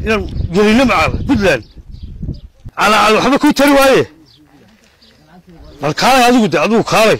inaan gelino maca puntland calaacal waxba kuu tari waaye bal kaalay adigu de adigu kaalay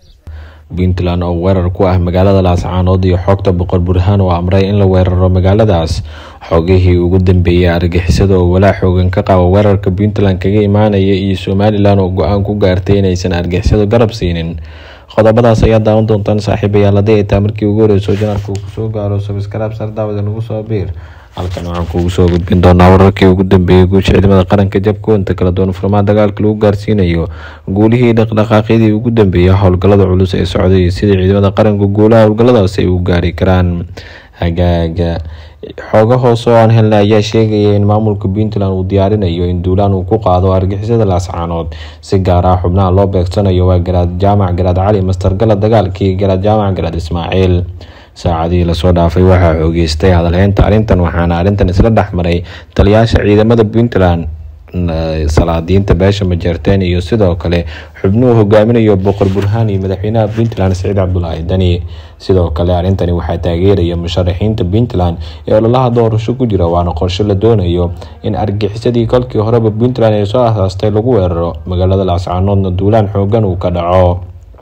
puntland oo weerar ku ah magaalada laascaanood iyo xogta boqor burhaan oo amray in la weeraro magaaladaas xogihii ugu dambeeyay argixisada oo walaa xoogan ka qaba weerarka puntland kaga imaanaya iyo somalilan oo go-aan ku gaartay inaysan argixisado garab siinin qodobadaas ayaa daawan doontaan saaxiibayaal haddii ay taa markii ugu horeyso janarka uu kusoo gaaro sabskraib sar daawada nagu soo biir halkan waxaan kuugu soo gudbin doonaa wararkii ugu dambeeyay guusha ciidamada qaranka jabka inta kala duwan furmaha dagaalka lagu gaarsiinayo guulihii dhaqdhaqaaqyadii ugu dambeeyay howlgallada culus ee socday sidii ciidamada qaranka guulaha howlgalladaas ay u gaari karaan hagaaga xooga hoose oo aan helnay ayaa sheegaya in maamulka puntland uu diyaarinayo in duulaan uu ku qaado argixisada laascaanood si gaar ah xubnaha loo beegsanayo waa garaad jaamac garaad cali mastargala dagaalkii garaad jaamac garaad ismaaciil saacadihii lasoo dhaafay waxaa xoogeystay hadalheynta arrintan waxaana arrintan isla dhexmaray taliyaasha ciidamada puntland salaadiinta beesha majeerteen iyo sidoo kale xubnuhu hogaaminayo boqor burhaan iyo madaxweynaha puntland saciid cabdulaahi dani sidoo kale arrintani waxaa taageeraya musharaxiinta puntland ee ololaha doorasho ku jira waana qorshe la doonayo in argixisadii kolkii horeba puntland ee soo asaastay lagu weeraro magaalada laascaanoodna duulaan xoogan uu ka dhaco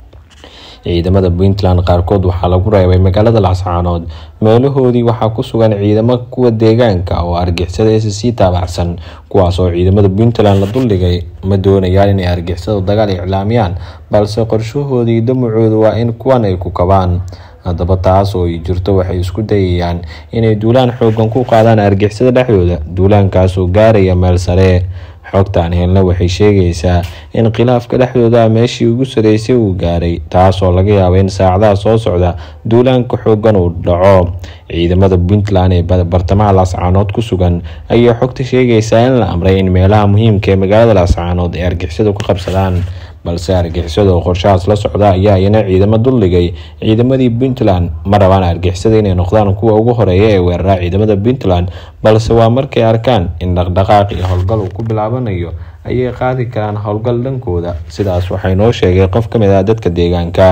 ciidamada puntland qaarkood waxaa lagu reebay magaalada laascaanood meelahoodii waxaa ku sugan ciidamo kuwa deegaanka oo argixisada s c taabacsan kuwaas oo ciidamada puntland la duldhigay ma doonayaan inay argixisadu dagaal iclaamiyaan balse qorshahoodii damacoodu waa in kuwan ay ku kabaan haddaba taas oo ay jirto waxay isku dayayaan inay duulaan xoogan ku qaadaan argixisada dhexdooda duulaankaas oo gaaraya meel sare xogtaan helna waxay sheegaysaa in khilaafka dhexdooda meeshii ugu sareysay uu gaaray taasoo laga yaabo in saacadaha soo socda duulaanka xoogan uu dhaco ciidamada puntland ee bartamaha laascaanood ku sugan ayaa xogta sheegaysaa in la amray in meelaha muhiimka ee magaalada laascaanood ay argixisadu ka qabsadaan balse argixisada oo qorshahaas la socda ayaa iyana ciidamo duldhigay ciidamadii puntland ma rabaan argixisada inay noqdaan kuwa ugu horeeya ee weerara ciidamada puntland balse waa markay arkaan in dhaqdhaqaaq iyo howlgal uu ku bilaabanayo ayay qaadi karaan howlgal dhankooda sidaas waxay noo sheegay qof kamid ah dadka deegaanka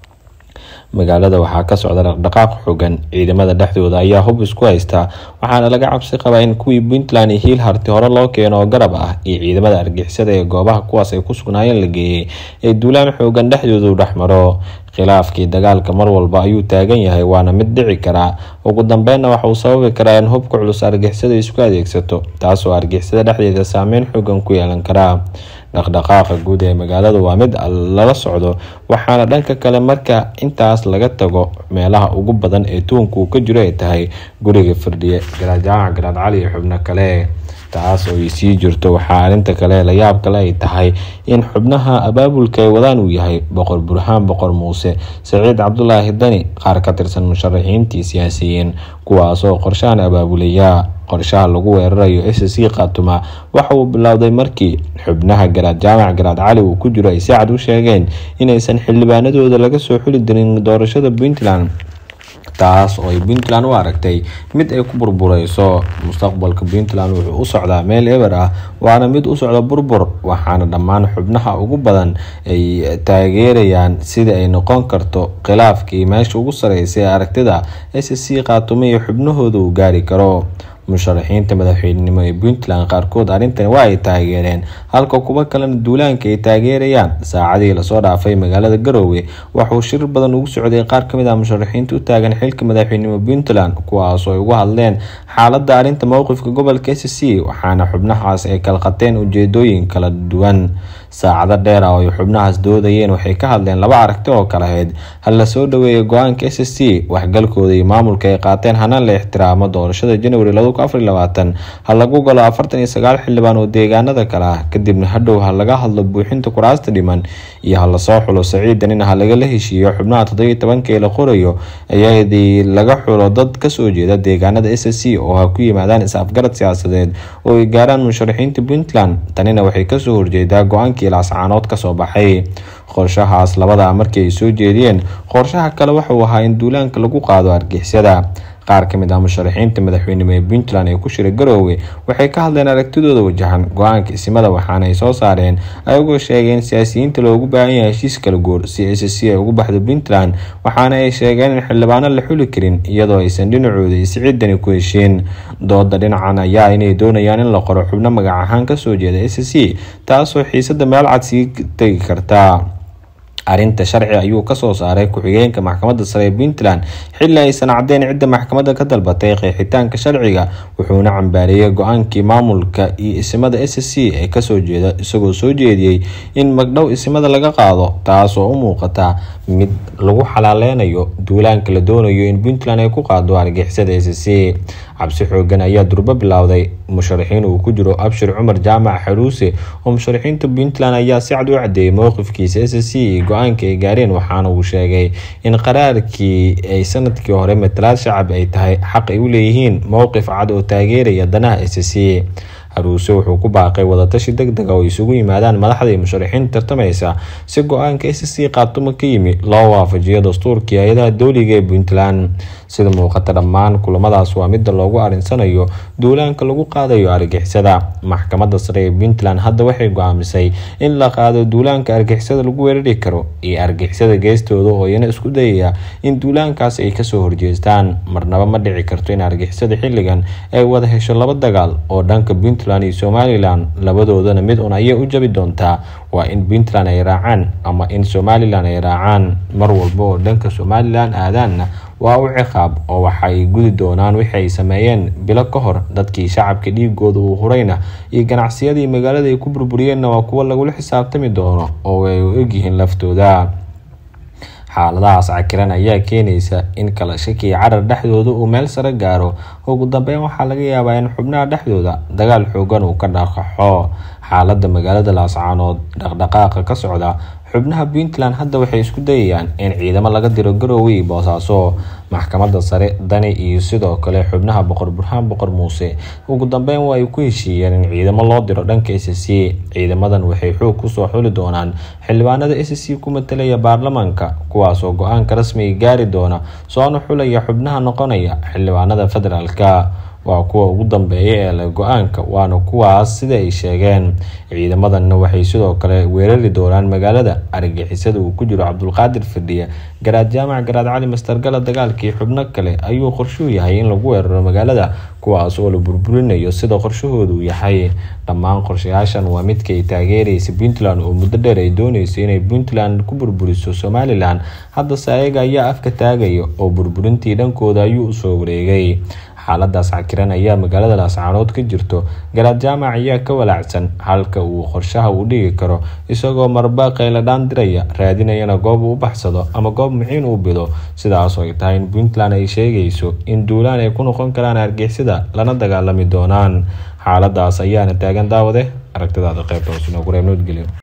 magaalada waxaa ka socda dhaqdhaqaaq xogan ciidamada dhexdooda ayaa hub isku haysta waxaana laga cabsi qabaa in kuwii puntland iyo hiil harti hore loo keeno oo garab ah iyo ciidamada argixisada ee goobaha kuwaas ay ku sugnaayeen la geeyey ee duulaan xoogan dhexdooda u dhexmaro khilaafkii dagaalka mar walba ayuu taagan yahay waana mid dhici karaa ugu dambeynna waxa uu sababi karaa in hubka culus argixisada isku adeegsato taasoo argixisada dhexdeeda saameyn xoogan ku yeelan karaa dhaqdhaqaaqa guud ee magaaladu waa mid lala socdo waxaana dhanka kale marka intaas laga tago meelaha ugu badan ee tuunka uu ka jiro ay tahay guriga firdhiye garaad jaamac garaad cali iyo xubno kale taas oo ay sii jirto waxaa arrinta kale la yaab kale ay tahay in xubnaha abaabulka ay wadaan uu yahay boqor burhaan boqor muuse saciid cabdulaahi dani qaar ka tirsan musharaxiintii siyaasiyiin kuwaasoo qorshahan abaabulaya qorshaha lagu weerarayo s c khatuma waxa uu bilowday markii xubnaha garaad jaamac garaad cali uu ku jiro ay si cad u sheegeen inaysan xildhibaanadooda laga soo xuli dirin doorashada puntland taas oo ay puntland u aragtay mid ay ku burbureyso mustaqbalka puntland wuxuu u socdaa meel eber ah waana mid u socda burbur waxaana dhammaan xubnaha ugu badan ay taageerayaan sidii ay noqon karto khilaafkii meesha ugu sareysay ee aragtida s c khaatumo iyo xubnahooda uu gaari karo musharaxiinta madaxweynenimo ee puntland qaarkood arrintani waa ay taageereen halka kuwo kalena duulaanka ay taageerayaan saacadii lasoo dhaafay magaalada garoowe waxauu shir badan ugu socday qaar kamid ah musharaxiinta u taagan xilka madaxweynenimo puntland kuwaasoo ay uga hadleen xaaladda arrinta mowqifka gobolka s c waxaana xubnahaas ay kala qateen ujeedooyin kala duwan saacado dheer ah oo ay xubnahaas doodayeen waxay ka hadleen laba aragti oo kala ahayd ha la soo dhaweeya go-aanka s c waxgalkooda iyo maamulka ay qaateen hana la ixtiraamo doorashada january ha lagu galo afartan iyo sagaal xildhibaan oo deegaanada kale ah kadibna hadhow ha laga hadlo buuxinta kuraasta dhiman iyo ha lasoo xulo saciidanina ha lagala heshiiyo xubnaha toddobiyo tobanka ee la qorayo ayadii laga xulo dad kasoo jeeda deegaanada s c oo ha ku yimaadaan is-afgarad siyaasadeed oo ay gaaraan musharaxiinta puntland tanina waxay kasoo horjeedaa go-aankii laascaanood kasoo baxay qorshahaas labada markii ay soo jeediyeen qorshaha kale waxauu ahaa in duulaanka lagu qaado argixisada qaar ka mid ah musharaxiinta madaxweynimo ee puntland ee ku shiray garoowe waxay ka hadleen aragtidooda wajahan go-aanka isimada waxaana ay soo saareen ayagoo sheegeen siyaasiyiinta loogu baahan yahay heshiis kala goor si s c ay ugu baxdo puntland waxaana ay sheegeen in xildhibaano la xuli karin iyadoo aysan dhinacooda isciidani ku heshiin dooda dhinacan ayaa inay doonayaan in la qoro xubno magac ahaan kasoo jeeda s c taasoo xiisada meel cad sii tegi karta arrinta sharci ayuu kasoo saaray ku-xigeenka maxkamadda sare ee puntland xilli aysan caddeyn cidda maxkamadda ka dalbatay qeexitaanka sharciga wuxuuna cambaareeyay go-aankii maamulka iyo isimada s c ee kasoo jeeda isagoo soo jeediyey in magdhow isimada laga qaado taas oo u muuqata mid lagu xalaaleynayo duulaanka la doonayo in puntland ay ku qaado argixisada s c cabsi xoogan ayaa durbo bilowday musharaxiin uu ku jiro abshir cumar jaamac xaruuse oo musharaxiinta puntland ayaa si cad u cadeeyay mowqifkiisa s c iyo go-aanka ay gaareen waxaana uu sheegay in qaraarkii ay sanadkii hore matalaad shacab ay tahay xaq ay u leeyihiin mowqif cad oo taageeraya danaha s c haruuse wuxuu ku baaqay wadatashi deg dega oo isugu yimaadaan madaxda iyo musharaxiinta tartamaysa si go-aanka s c qaatumo ka yimi loo waafajiyo dastuurkii hay-adaha dowliga ee puntland sida muuqata dhammaan kulamadaas waa midda loogu arinsanayo duulaanka lagu qaadayo argixisada maxkamadda sare ee puntland hadda waxay go-aamisay in la qaado duulaanka argixisada lagu weerari karo iyo argixisada geestooda oo iyana isku dayaya in duulaankaas ay kasoo horjeestaan marnaba ma dhici karto in argixisada xilligan ay wada hesho laba dagaal oo dhanka puntland iyo somalilan labadoodana mid un ayay u jabi doontaa waa in puntland ay raacaan ama in somalilan ay raacaan mar walba oo dhanka somalilan aadaanna waa u ciqaab oo waxa ay gudi doonaan wixii ay sameeyeen bilo ka hor dadkii shacabka dhiigooda uu hurayna iyo ganacsiyadii magaalada ay ku burburiyeenna waa kuwo lagula xisaabtami doono oo ay u egyihiin laftooda xaaladahaas cakiran ayaa keenaysa in kala shaki carar dhexdooda uu meel sare gaaro ugu dambeyn waxaa laga yaabaa in xubnaha dhexdooda dagaal xoogan uu ka dhaqaxo xaalada magaalada laascaanood dhaqdhaqaaqa ka socda xubnaha puntland hadda waxay isku dayayaan in ciidamo laga diro garoowe iyo boosaaso maxkamadda sare dani iyo sidoo kale xubnaha boqor burhaan boqor muuse ugu dambeyn waa ay ku heshiiyeen in ciidamo loo diro dhanka s c ciidamadan waxay xoog kusoo xuli doonaan xildhibaanada s c ku matalaya baarlamaanka kuwaasoo go-aanka rasmiga gaari doona soona xulaya xubnaha noqonaya xildhibaanada federaalka waa kuwa ugu dambeeya ee leh go-aanka waana kuwaas sida ay sheegeen ciidamadanna waxay sidoo kale weerari doonaan magaalada argixisada uu ku jiro cabdulqaadir fadhiya garaad jaamac garaad cali mastargala dagaalkii xubno kale ayuu qorshuu yahay in lagu weeraro magaalada kuwaas oo la burburinayo sida qorshahoodu yahay dhammaan qorshayaashan waa midka ay taageeraysa puntland oo muddo dheer ay dooneyso inay puntland ku burburiso somalilan haddase ayaga ayaa afka taagaya oo burburintii dhankooda ayuu usoo wareegay xaaladaas cakiran ayaa magaalada laascaanood ka jirto garaad jaamac ayaa ka walaacsan halka uu qorshaha uu dhigi karo isagoo marba qayladhaan diraya raadinayana goob uu u baxsado ama goob muxiin uu bido sidaasoo ay tahay in puntland ay sheegayso in duulaan ay ku noqon karaan argixisada lana dagaalami doonaan xaaladaas ayaana taagan daawade aragtidaada qeybta hoos inoogu reeb nabadgelyo